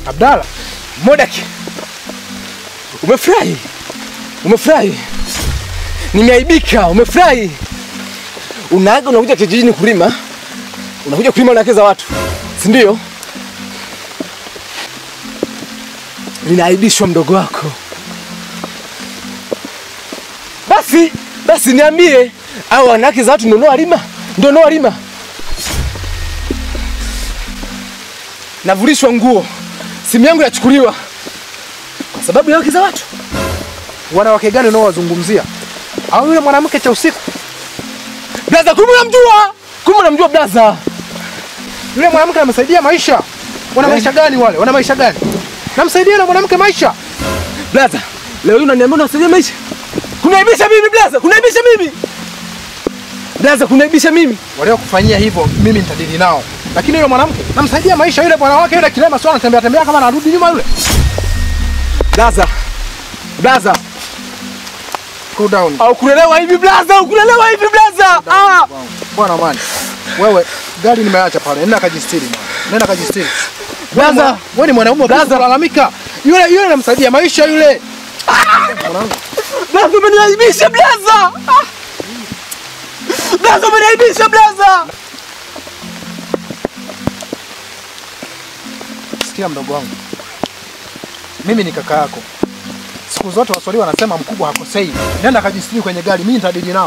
Abdalla, Modaki, umefurahi? Umefurahi? Nimeaibika. Umefurahi? Unaaga unakuja kijijini kulima, unakuja kulima wanawake za watu, si ndio? Ninaaibishwa mdogo wako. Basi basi, niambie, au wanawake za watu ndio unaowalima? Ndio unaowalima? Navulishwa nguo, simu yangu inachukuliwa kwa sababu ya wake za watu. wanawake gani unaowazungumzia? Au yule mwanamke cha usiku? Blaza, kumbe unamjua? Kumbe unamjua blaza? Yule mwanamke anamsaidia maisha. Wana maisha gani wale? Wana maisha gani? Namsaidia yule mwanamke maisha. Blaza, leo hii unaniambia unasaidia maisha? Kunaibisha mimi blaza, kunaibisha mimi. Blaza, kunaibisha mimi. Waliokufanyia hivyo mimi nitadili nao. Lakini yule mwanamke namsaidia maisha yule bwana wake yule kilema sio anatembea tembea kama anarudi nyuma yule. Blaza. Blaza, Cool down. au kulelewa hivi blaza, au kulelewa hivi blaza. Ah! Bwana mani. Wewe gari nimeacha pale. Nenda kajistiri bwana. Nenda kajistiri. Blaza, Wewe ni mwanaume Blaza. blaza kulalamika. Yule yule namsaidia maisha yule. blaza umeniaibisha blaza. Ah! Blaza umeniaibisha blaza. Sikia mdogo wangu. Mimi ni kaka yako. Siku zote Waswahili wanasema mkubwa hakosei. Nenda kajistiri kwenye gari, mimi nitadili nao.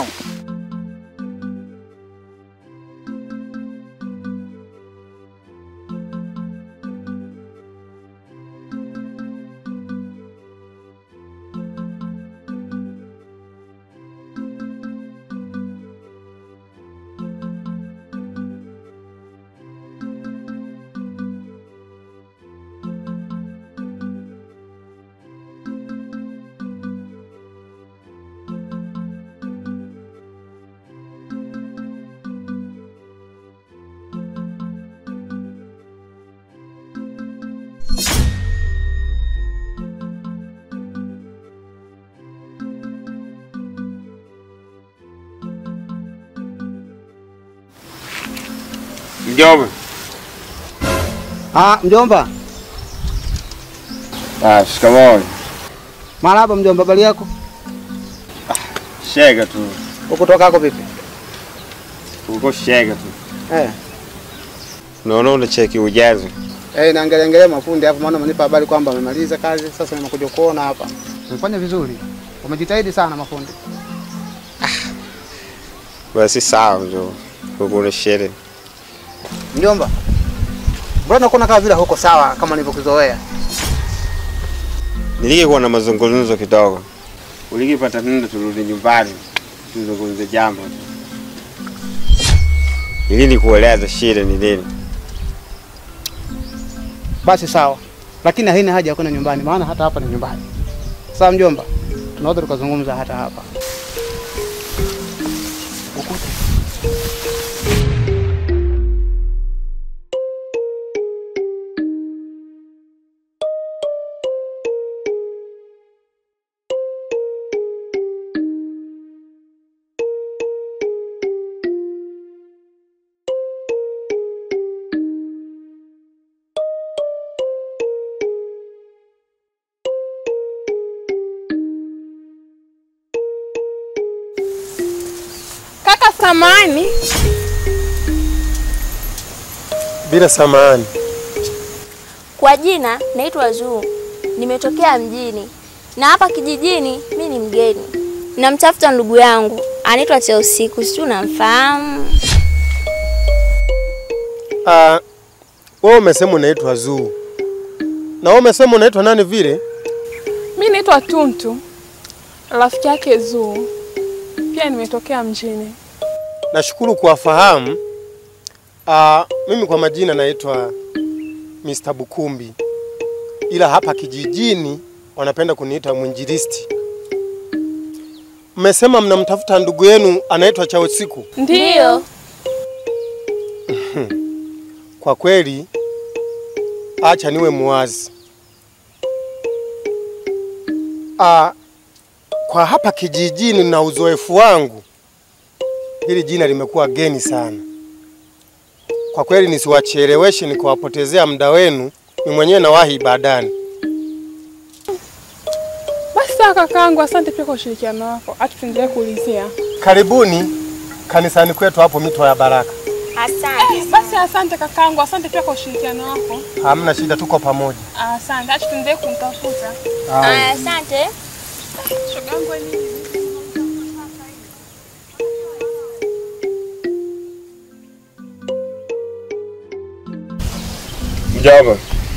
Mjomba. Ah, mjomba. Ah, shikamoo. Marahaba mjomba, habari yako? Shega tu. Ukutoka hako vipi? Uko shega tu. Eh. Naona unacheki ujazo. Eh, naangalia angalia mafundi hapo maana umenipa habari kwamba amemaliza kazi, sasa nimekuja kuona hapa. Umefanya vizuri. Umejitahidi sana mafundi. Basi sawa mjomba. Uko na shere. Mjomba. Mbona nakuona kama vile huko sawa kama nilivyokuzoea? Nilikikuwa na mazungumzo kidogo. Ulikipata nenda turudi nyumbani. Tuzungumze jambo. tu. Ili nikueleza shida ni nini. Basi sawa. Lakini haina haja ya kwenda nyumbani maana hata hapa ni nyumbani. Sawa mjomba. Tunaweza tukazungumza hata hapa. Kaka samani, Bila samani. Kwa jina naitwa Zuu, nimetokea mjini na hapa kijijini mi ni mgeni. Namtafuta ndugu yangu anaitwa Cheusiku, sijui unamfahamu? Ah, wewe umesema unaitwa Zuu. Na wewe umesema unaitwa nani vile? mi naitwa Tuntu, rafiki yake Zuu. Pia nimetokea mjini. Nashukuru kuwafahamu. Ah, mimi kwa majina naitwa Mr. Bukumbi. Ila hapa kijijini wanapenda kuniita mwinjilisti. Mmesema mnamtafuta ndugu yenu anaitwa Chausiku. Ndiyo. Kwa kweli, acha niwe muwazi. Ah, kwa hapa kijijini na uzoefu wangu, hili jina limekuwa geni sana. Kwa kweli nisiwacheleweshe nikawapotezea muda wenu, Mimi mwenyewe nawahi ibadani. Basi sawa kakaangu, asante pia kwa ushirikiano wako. Acha tuendelee kuulizia. Karibuni kanisani kwetu hapo mito ya Baraka. Asante. Basi asante kakaangu, asante pia kwa ushirikiano wako. Hamna shida, tuko pamoja. Asante, acha tuendelee kumtafuta. Aya, asante. Shogangu ni Mjomba,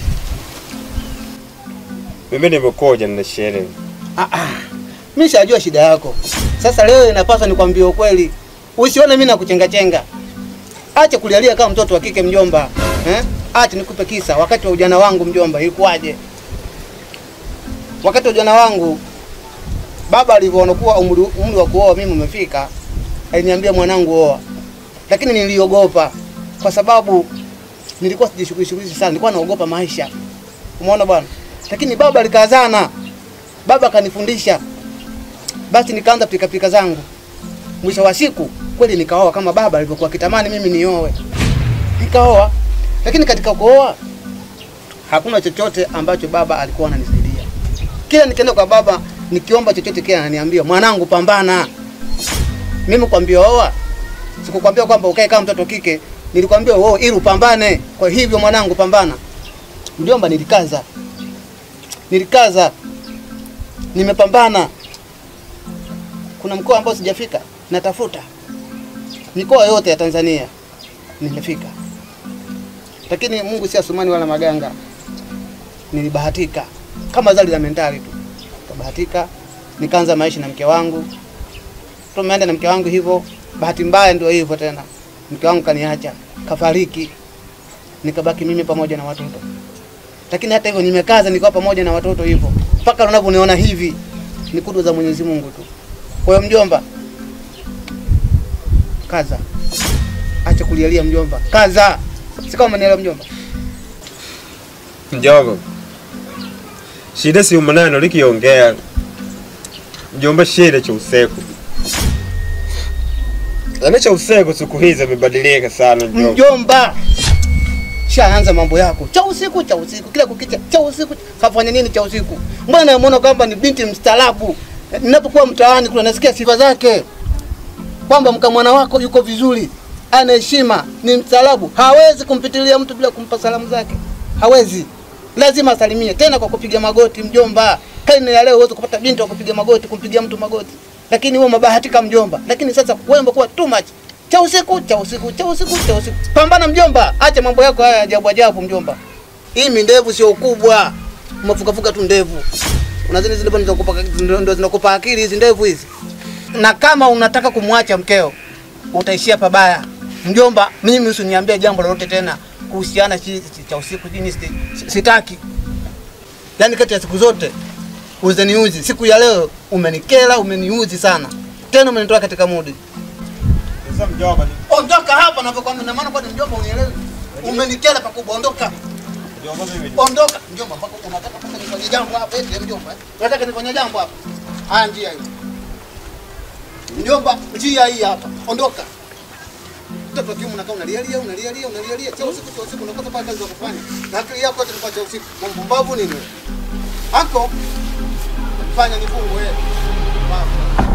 mimi nimekuja na sherehe. Mimi shajua shida yako. Sasa leo inapaswa nikwambie ukweli. Usione mimi nakuchenga-chenga. Acha kulialia kama mtoto wa kike mjomba. Eh? Acha nikupe kisa wakati wa ujana wangu mjomba ilikuwaje? Wakati wa ujana wangu baba alivyoona kuwa umri, umri wa kuoa mimi umefika, aliniambia mwanangu oa. Lakini niliogopa kwa sababu nilikuwa sijishughulishi sana, nilikuwa naogopa maisha. Umeona bwana? Lakini baba alikazana. Baba akanifundisha basi nikaanza pikapika zangu. Mwisho wa siku kweli nikaoa kama baba alivyokuwa akitamani mimi nioe. Nikaoa. Lakini katika kuoa hakuna chochote ambacho baba alikuwa ananisaidia. Kila nikienda kwa baba nikiomba chochote kile ananiambia, "Mwanangu pambana." Mimi kwambia oa. Sikukwambia kwamba ukae kama mtoto kike. Nilikwambia oa ili upambane. Kwa hivyo mwanangu pambana. Mjomba nilikaza. Nilikaza. Nimepambana kuna mkoa ambao sijafika, natafuta mikoa yote ya Tanzania nimefika, lakini Mungu si asumani wala maganga. Nilibahatika kama zali la mentali tu, kabahatika nikaanza maisha na mke wangu, tumeenda na mke wangu hivyo. Bahati mbaya ndio hivyo tena, mke wangu kaniacha, kafariki, nikabaki mimi pamoja na watoto. Lakini hata hivyo nimekaza, nikawa pamoja na watoto hivyo, mpaka unavyoniona hivi, ni kudu za Mwenyezi Mungu tu. Kwa hiyo mjomba, kaza, acha kulialia mjomba, kaza. Si kama umenielewa mjomba? Mjomba, shida si maneno likiongea. Mjomba, shida cha usiku. Yaani cha usiku siku hizi imebadilika sana mjomba. Mjomba, shaanza mambo yako cha usiku cha usiku, kila kukicha cha usiku. Kafanya nini cha usiku? Mbona namuona kwamba ni binti mstaarabu. Ninapokuwa mtaani kuna nasikia sifa zake kwamba mkamwana wako yuko vizuri, ana heshima, ni mstaarabu, hawezi kumpitilia mtu bila kumpa salamu zake, hawezi, lazima asalimie, tena kwa kupiga magoti. Mjomba, kaini ya leo huwezi kupata binti wa kupiga magoti, kumpigia mtu magoti, lakini wewe umebahatika mjomba. Lakini sasa wewe umekuwa too much cha usiku cha usiku cha usiku cha usiku. Pambana mjomba, acha mambo yako haya ajabu ajabu mjomba. Hii mindevu sio ukubwa, umefukafuka tu ndevu. Unazini zile bwana zinakupa ndio zinakupa akili hizi ndevu hizi. Na kama unataka kumwacha mkeo, utaishia pabaya. Mjomba, mimi usiniambie jambo lolote tena kuhusiana chi- chi- cha usiku jini sitaki. Yaani kati ya siku zote uzeniuzi, siku ya leo umenikela, umeniuzi sana. Tena umenitoa katika mudi. Sasa mjomba, Ondoka hapa navyokwambia, na maana bado mjomba unielewe. Umenikela pakubwa, ondoka. mjomba mimi. Ondoka. Mjomba, mpaka unataka mpaka nifanye jambo hapa eti mjomba. eh? Unataka nifanye jambo hapa. Haya njia hii. Mjomba, njia hii hapa. Ondoka. Mtoto kiume unakaa unalialia, unalialia, unalialia. Cha usiku cha usiku unakosa pale kazi za kufanya. Na akili yako yote ni kwa cha usiku. Mpumbavu nini wewe? Anko. Fanya nifungu wewe. Baba.